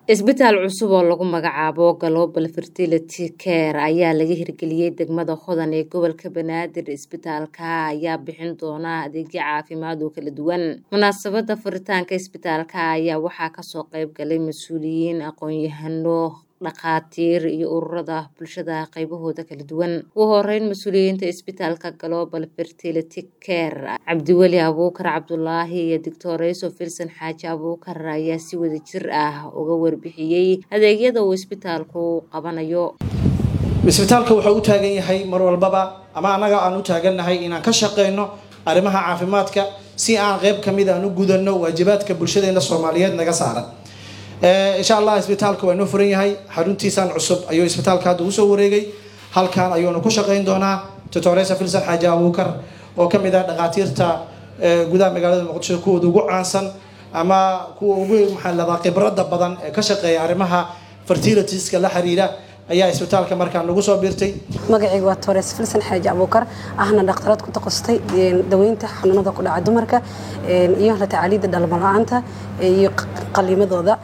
Isbitaal cusub oo lagu magacaabo Global Fertility Care ayaa laga hirgeliyay degmada Hodan ee gobolka Banaadir. Isbitaalka ayaa bixin doona adeegyo caafimaad oo kala duwan. Munaasabadda furitaanka isbitaalka ayaa waxaa kasoo qayb galay mas'uuliyiin, aqoon-yahano, dhakhaatiir iyo ururada bulshada qaybahooda kala duwan. Ugu horeyn, mas'uuliyiinta isbitaalka Global Fertility Care Cabdiweli Abuukar Cabdulaahi iyo Dr. Filsan Xaaji Abuukar ayaa si wadajir ah uga warbixiyay adeegyada uu isbitaalku qabanayo. isbitaalka wuxuu u taagan yahay mar walbaba ama annaga aan u taagannahay inaan ka shaqeyno arrimaha caafimaadka si aan qeyb kamid aan u gudano waajibaadka bulshadeena soomaaliyeed naga saaran insha allah isbitaalka waa inoo furan yahay xaruntiisan cusub ayuu isbitaalka hadda usoo wareegay halkan ayuuna ku shaqeyn doonaa doctoresa filsan xaaji abuukar oo kamid ah dhakhaatiirta gudaha magaalada muqdisho kuwooda ugu caansan ama kuwa ugu maxaa ladaa khibrada badan ee ka shaqeeya arrimaha fertilitieska la xiriira ayaa isbitaalka markaan nagu soo biirtay magacayga waa tores filsan xaaji abuukar ahna dhakhtaraad ku taqasustay daweynta xanuunada ku dhaca dumarka iyo la tacaalidda dhalmo la-aanta iyo qaliimadooda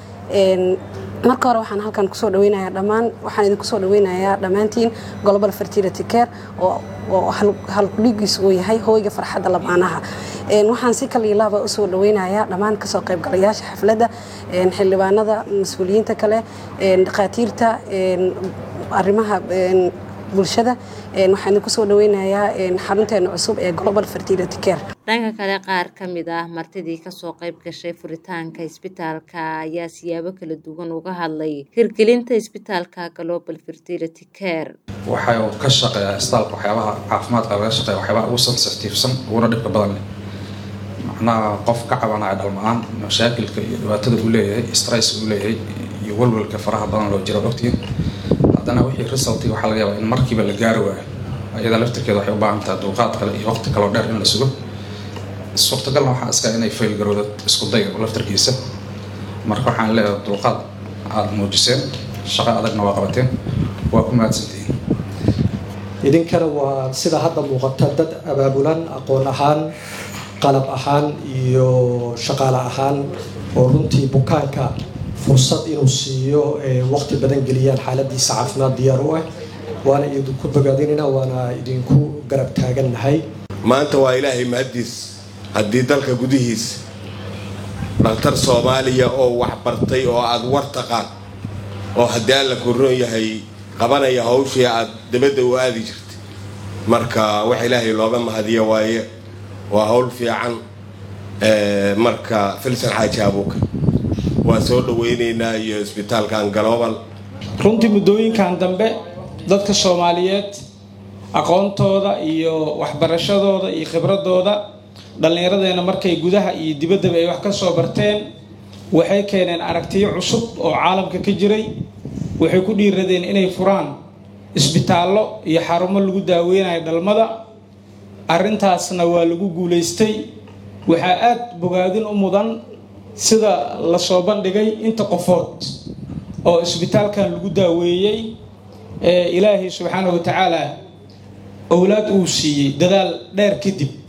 marka hore waxaan halkan kusoo dhaweynayaa dhammaan waxaan idinku soo dhaweynayaa dhammaantiin global fertility care oo halkudhigiisu uu yahay hooyga farxadda lamaanaha waxaan si kaliilaaba usoo dhaweynayaa dhammaan kasoo qaybgalayaasha xafladda xildhibaanada mas-uuliyiinta kale dhakhaatiirta arrimaha bulshada waxaan idinku soo dhaweynayaa xarunteena cusub ee global fertility care dhanka kale qaar ka mid ah martidii kasoo qayb gashay furitaanka isbitaalka ayaa siyaabo kala duwan uga hadlay hirgelinta isbitaalka global fertility care waxay ka shaqeeyaa isbitaalka waxyaabaha caafimaadka laga shaqeeya waxyaabaha ugu sensitiifsan uguna dhibka badan leh macnaha qof ka cabanaya dhalma-aan mashaakilka iyo dhibaatada uu leeyahay stress uu leeyahay iyo walwalka faraha badan loo jiro ogtiin haddana wixii resulti waxaa laga yaabaa in markiiba la gaari waayo iyada laftirkeeda waxay u baahan tahay dulqaad kale iyo waqti kaloo dheer in la sugo suurtagalna waxaa iska inay fail garowda isku day laftarkiisa marka waxaan leeyahay dulqaad aada muujiseen shaqo adagna waa qabateen waa ku mahadsantihiin idinkana waa sida hadda muuqata dad abaabulan aqoon ahaan qalab ahaan iyo shaqaale ahaan oo runtii bukaanka fursad inuu siiyo waqti badan geliyaan xaaladiisa caafimaad diyaar u ah waana idinku bogaadinayna waana idinku garab taagannahay maanta waa ilaahay mahaddiis haddii dalka gudihiisa dhakhtar soomaaliya oo wax bartay oo aada war taqaan oo haddii alla korroon yahay qabanaya hawshii aad dabadda u aadi jirtay marka wax ilaahay looga mahadiyo waaye waa hawl fiican marka filsan xaaji abuuka waa soo dhaweynaynaa iyo isbitaalkan global runtii muddooyinkan dambe dadka soomaaliyeed aqoontooda iyo waxbarashadooda iyo khibradooda dhallinyaradeena markay gudaha iyo dibaddaba ay wax ka soo barteen waxay keeneen aragtiyo cusub oo caalamka ka jiray waxay ku dhiiradeen inay furaan isbitaallo iyo xarumo lagu daaweynayo dhalmada arrintaasna waa lagu guulaystay waxaa aada bogaadin u mudan sida lasoo bandhigay inta qofood oo isbitaalkan lagu daaweeyey ee ilaahay subxaanahu wa tacaala owlaad uu siiyey dadaal dheer kadib